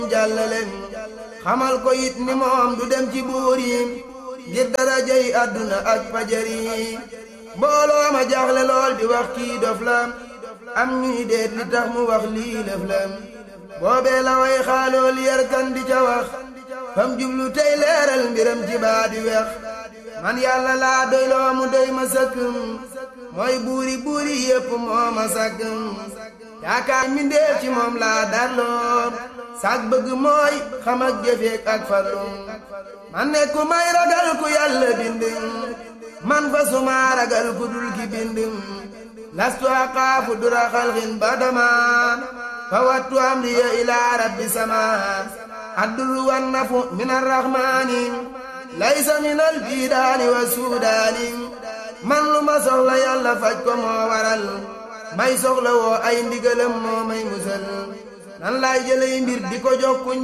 jàllale xamal ko it ni moom du dem ci buur yi ngir darajay àdduna ak fajar yi mbooloo ma jaaxle lool di wax kii dof la am ñuy deet li tax mu wax lii lëf la boobee la way xaalool yarkan di ca wax fam jublu tey leeral mbiram ci baa di wex man yàlla laa doy loo mu doy ma sëkk mooy buuri buuri yépp moo ma sàkk yaakaar mi ndeef ci moom laa darloo sag bëgg mooy xam ak jëfeek ak farlu man nekku may ragal ku yàlla bind man fa suma ragal ku dul ki bind lastu aqaafu dura xalxin badama fa wattu amriya ilaa rabbi sama addul wan nafu min arrahmaani laysa min albidaani wa suudaani man lu ma soxla yàlla faj ko moo waral may soxla woo ay ndigalam moo may musal nan laay jëlay mbir di ko jox kuñ